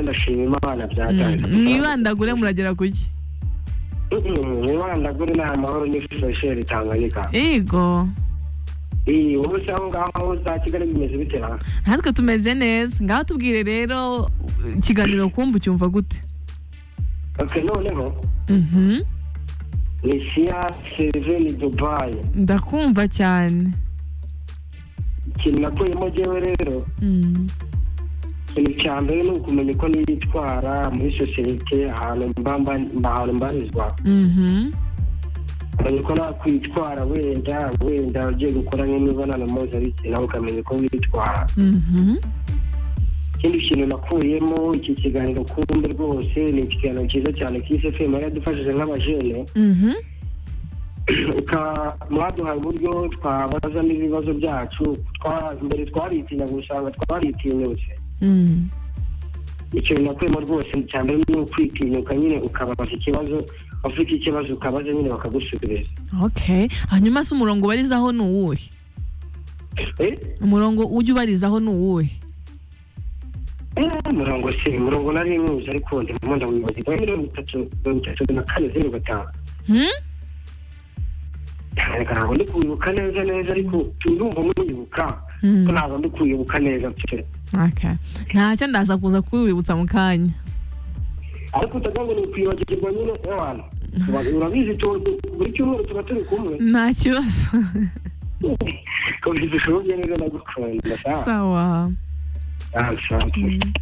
ndashima imana byajyanye mwibandagure muragera ku ki mwibandagure ni amahoro n'ifashisheri tanganyika yego iyi ubu se aho ngaho za kigali bimeze bite na natwe tumeze neza ngaho tubwire rero ikiganiro kumva ucyumva gute oke noneho Mhm. ni siya seveni dubayi ndakumva cyane ikintu nakuyemo jyewe rero Mm. ikintu cya mbere ni ukumenya uko nitwara muri sosiyete ahantu mba mba- mba- ahantu mbarizwa Mhm. ukamenya uko nakwitwara wenda wenda ugiye gukora nk'imibonano mpuzabitsina ukamenya uko witwara Mhm. ikindi kintu nakuyemo iki kiganiro kumbe rwose ni ikiganiro cyiza cyane kise fm yaradufashije nk'abajene Mhm. Uka- mwaduhaye uburyo twabazamo ibibazo byacu twa- mbere twaritinya gusanga twaritinyutse Mm. ikintu nakuyemo rwose cya mbere ni ukwitinyuka nyine ukabaza ikibazo ufite ikibazo ukabaza nyine bakagusubiza okay hanyuma se umurongo ubarizaho ni uwuhe Eh? umurongo ujya ubarizaho ni uwuhe Eh, murongo se murongo nari mwiza ariko ndimo ndawibagirwa Eh, mirongo itatu mirongo itatu na kane zeru gatanu Hmm? ntabwo ntabwo ndi kuwibuka neza neza ariko ndumva muyibuka Mm. ko ntabwo ndi kuwibuka neza pe Okay. ntacyo ndaza kuza kuwibutsa mu kanya ariko utagira ngo ni ukwibagirwa nyine ewana Uba- urabizi tu- tu- buri cyumweru tuba turi kumwe nta kibazo komeza ushoboye neza ndagukunda sa sawa Ah, sa- One